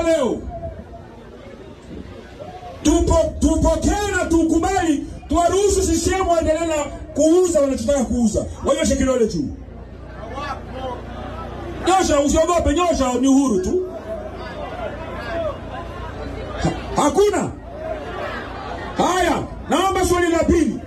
leo tupo tupokee na tukubali, tuwaruhusu CCM waendelee na kuuza wanachotaka kuuza. Wanyoshe kidole juu, nyosha, usiogope, nyosha, ni uhuru tu. Ha, hakuna haya. Naomba swali la pili,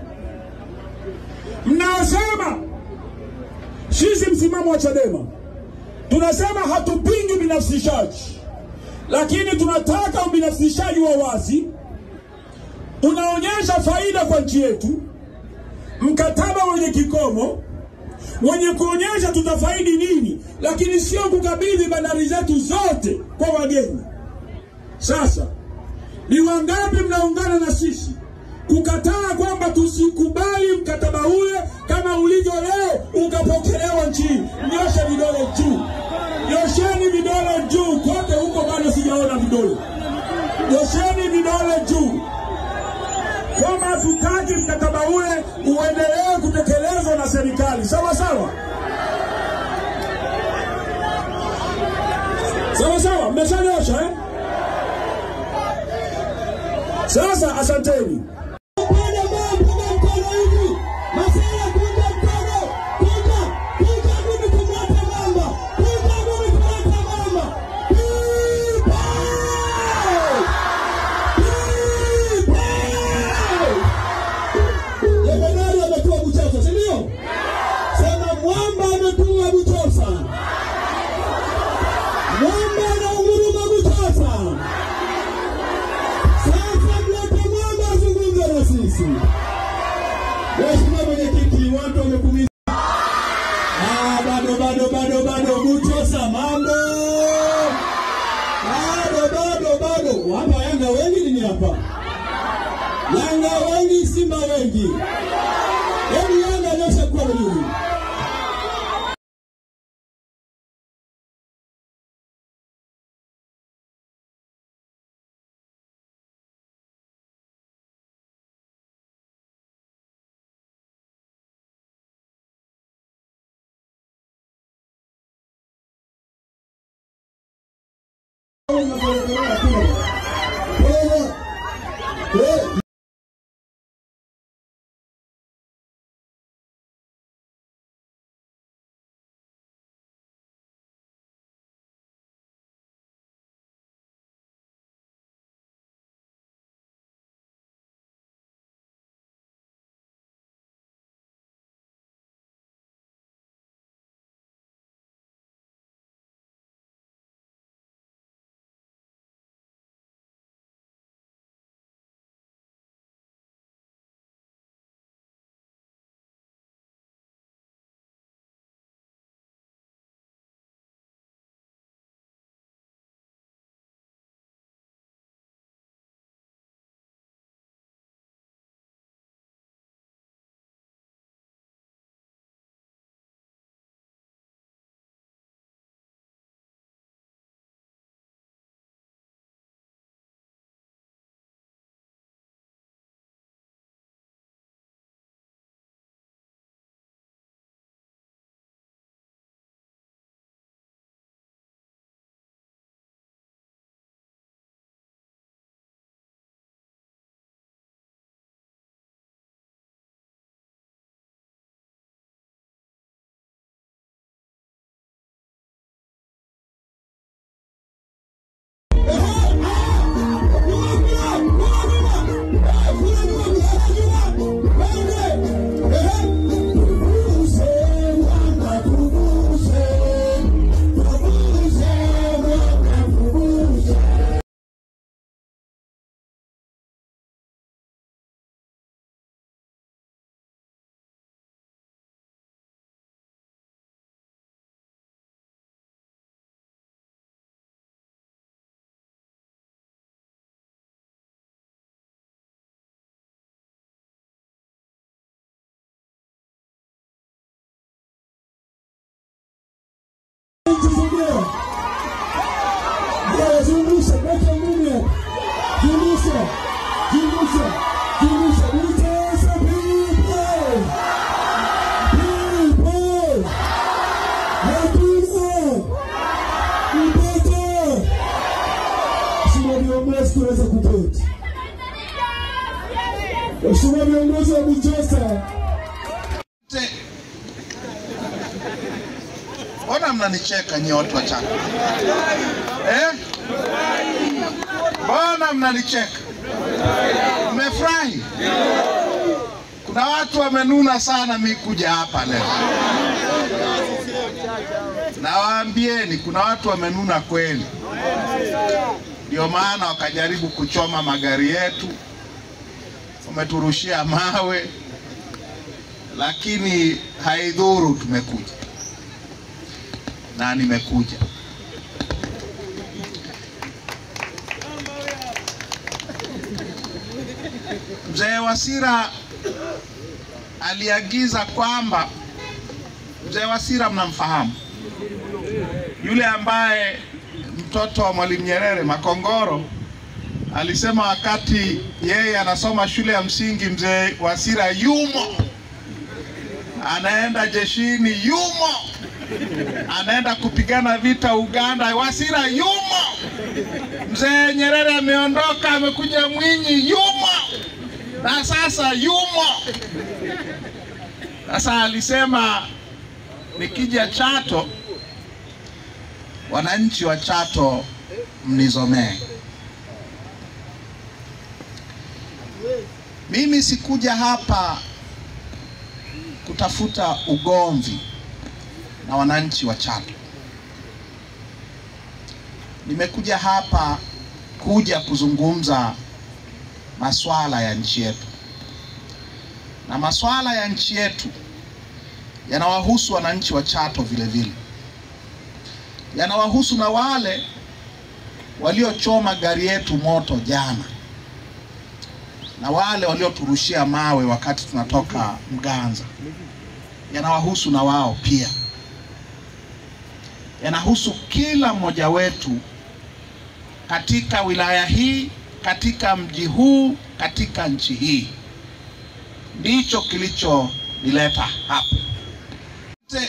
mnaosema sisi msimamo wa Chadema tunasema hatupingi ubinafsishaji, lakini tunataka ubinafsishaji wa wazi unaonyesha faida kwa nchi yetu, mkataba wenye kikomo wenye kuonyesha tutafaidi nini, lakini sio kukabidhi bandari zetu zote kwa wageni. Sasa ni wangapi mnaungana na sisi kukataa kwamba tusikubali mkataba ule kama ulivyo leo ukapokelewa nchi hii? Nyoshe vidole juu, nyosheni vidole juu kote huko, bado sijaona vidole. Nyosheni vidole juu kwamba hatutaki mkataba ule uendelee kutekelezwa na serikali. Sawa sawa, sawa sawa, mmeshanyosha eh? Sasa asanteni. Jemadari ametua Buchosa, si ndio? Sema mwamba ametua Buchosa. Mwamba anaunguruma Buchosa. Sasa mlete mwamba azungumze na sisi. Mheshimiwa Mwenyekiti, watu wamekumiza. Ah, bado bado bado bado Buchosa mambo. Bado bado bado. Hapa Yanga wengi nini hapa? Yanga wengi, Simba wengi. Hebu Yanga nyosha mkono juu. Zungusha, weka mume. Zungusha, zungusha, zungusha. Buchosa people. People. Hakuna. Mtoto. Waheshimiwa viongozi, tunaweza kuketi. Waheshimiwa viongozi wa Buchosa, Te- Mbona mnanicheka nyie watu wa Chato? Eh? Mbona mnanicheka? Mmefurahi? Kuna watu wamenuna sana mi kuja hapa leo. Nawaambieni, kuna watu wamenuna kweli, ndio maana wakajaribu kuchoma magari yetu, wameturushia mawe lakini haidhuru, tumekuja na nimekuja. Mzee Wasira aliagiza kwamba, mzee Wasira mnamfahamu, yule ambaye mtoto wa Mwalimu Nyerere Makongoro alisema wakati yeye anasoma shule ya msingi, mzee Wasira yumo anaenda jeshini, yumo anaenda kupigana vita Uganda, Wasira yumo. Mzee Nyerere ameondoka, amekuja Mwinyi, yumo na sasa yumo. Sasa alisema nikija Chato, wananchi wa Chato mnizomee. Mimi sikuja hapa kutafuta ugomvi na wananchi wa Chato. Nimekuja hapa kuja kuzungumza masuala ya nchi yetu, na masuala ya nchi yetu yanawahusu wananchi wa Chato vile vile, yanawahusu na wale waliochoma gari yetu moto jana na wale walioturushia mawe wakati tunatoka Mganza, yanawahusu na wao pia, yanahusu kila mmoja wetu katika wilaya hii, katika mji huu, katika nchi hii. Ndicho kilichonileta hapa. Te-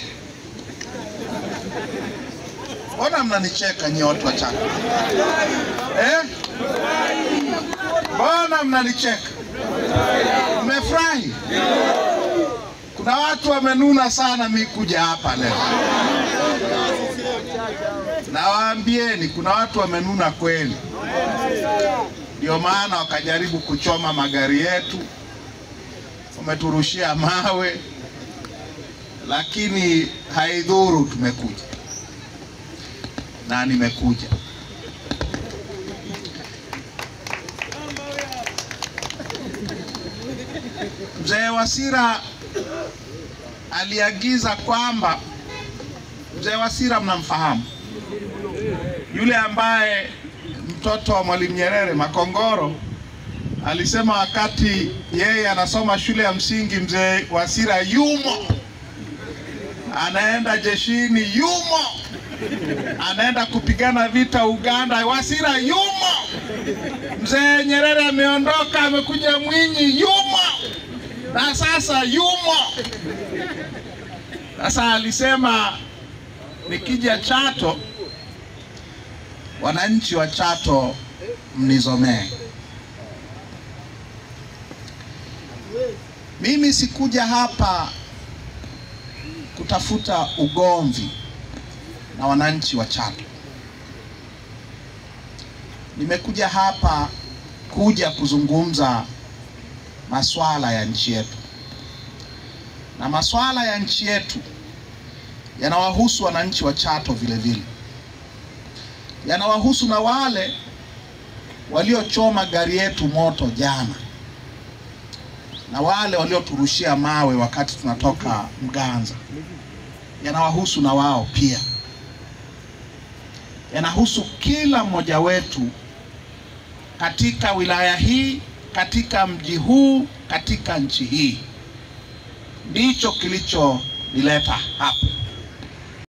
Mbona mnanicheka nyie watu wa Chato eh? Mbona mnanicheka? Mmefurahi? Kuna watu wamenuna sana mi kuja hapa leo. Nawaambieni, kuna watu wamenuna kweli, ndio maana wakajaribu kuchoma magari yetu, wameturushia mawe, lakini haidhuru, tumekuja na nimekuja. Mzee Wasira aliagiza kwamba, mzee Wasira mnamfahamu, yule ambaye mtoto wa Mwalimu Nyerere Makongoro alisema wakati yeye anasoma shule ya msingi, mzee Wasira yumo, anaenda jeshini, yumo, anaenda kupigana vita Uganda, Wasira yumo. Mzee Nyerere ameondoka, amekuja Mwinyi, yumo na sasa yumo. Sasa alisema nikija Chato, wananchi wa Chato mnizomee. Mimi sikuja hapa kutafuta ugomvi na wananchi wa Chato. Nimekuja hapa kuja kuzungumza masuala ya nchi yetu, na masuala ya nchi yetu yanawahusu wananchi wa Chato vile vile, yanawahusu na wale waliochoma gari yetu moto jana na wale walioturushia mawe wakati tunatoka Mganza, yanawahusu na wao pia, yanahusu kila mmoja wetu katika wilaya hii, katika mji huu, katika nchi hii. Ndicho kilichonileta hapa.